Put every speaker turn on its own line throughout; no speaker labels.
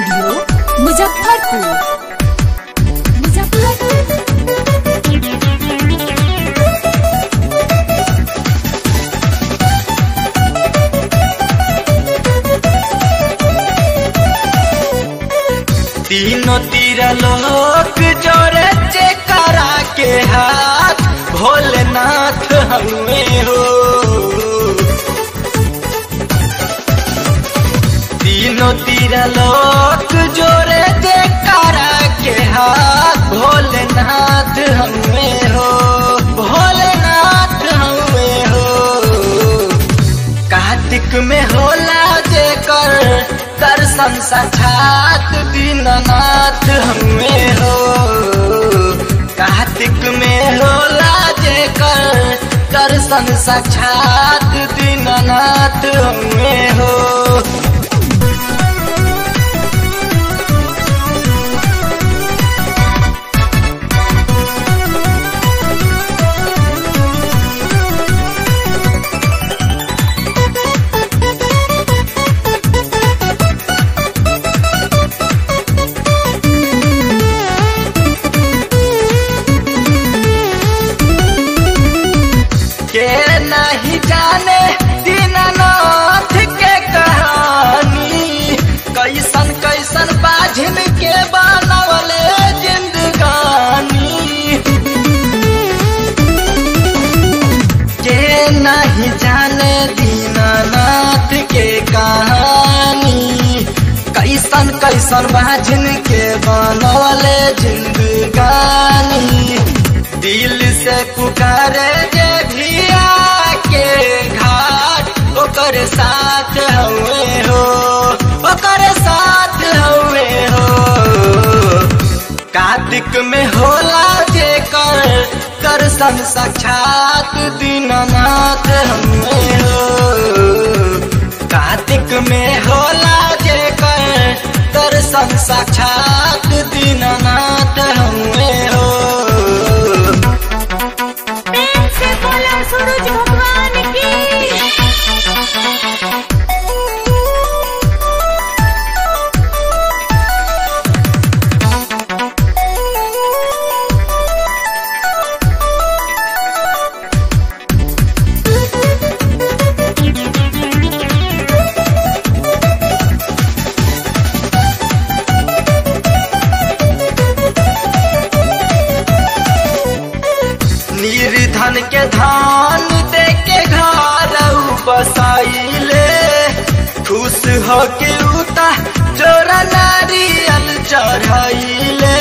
studio Muzaffarpur Muzaffarpur
तीनों तीर लोक जोरे करा के हाथ भोलेनाथ हमें हो तीनों तीर लोक जोरे करा के हाथ भोलेनाथ हमें हो भोलेनाथ हमें हो कार्तिक में होला जेकर दर्शन साक्षात दीननाथ हमें हो कार्तिक में होला जेकर दर्शन साक्षात दीननाथ हमें हो के नहीं जाने दीननाथ के कहानी कैसन कैसन बाझिन के बनवले जिंदगानी के नहीं जाने दीननाथ के कहानी कैसन कैसन बाझिन के बनवले जिंदगानी दिल से पुकारे जे भिया के घाट ओकर साथ हवे हो ओकर साथ हवे हो कार्तिक में होला जे कर दर्शन साक्षात दीननाथ हमें हो कार्तिक में होला जे कर दर्शन साक्षात दीननाथ हमें हो
प्रेम से बोला सूरज भगवान की
निर्धन के धान दे के घर बसाइले खुश हो के उता जोरा नारियल चढ़ाइले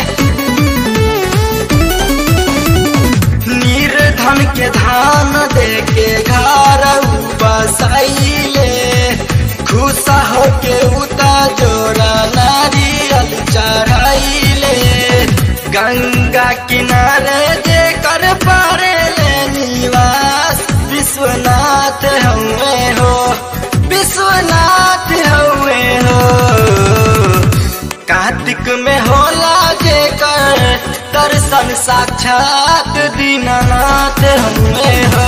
निर्धन के धान दे के घर बसाइले खुश हो के उता जोरा नारियल चढ़ाइले गंगा किनारे जेकर पारे ले निवास विश्वनाथ हवे हो विश्वनाथ हवे हो कार्तिक में होला जेकर दर्शन साक्षात दीननाथ हवे हो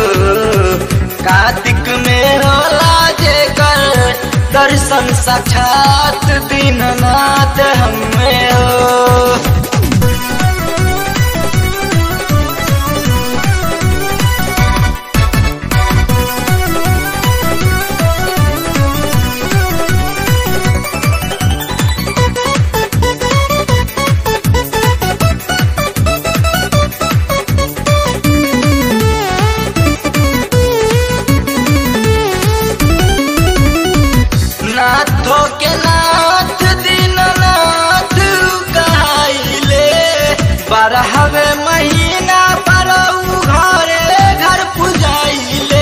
कार्तिक में होला जेकर दर्शन साक्षात दीननाथ हमें हो नाथो के नाथ दीननाथ कहाइले बारहवे महीना पर उ घरे घर पुजाइले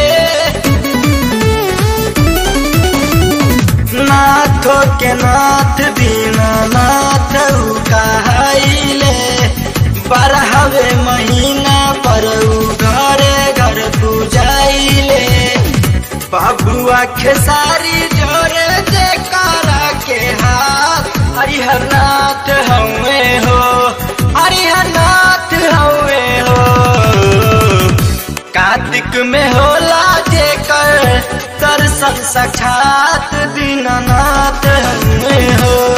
नाथो के नाथ दीननाथ उ कहाइले बारहवे महीना पर उ घरे घर पुजाइले बाबुआ खेसारी जोरे जे कारा के हाथ हरिहरनाथ हवे हो हरिहरनाथ हवे हो कार्तिक में होला जेकर दर्शन साक्षात दीननाथ हमें हो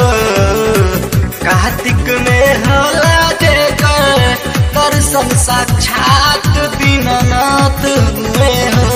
दीनानाथ हुए हो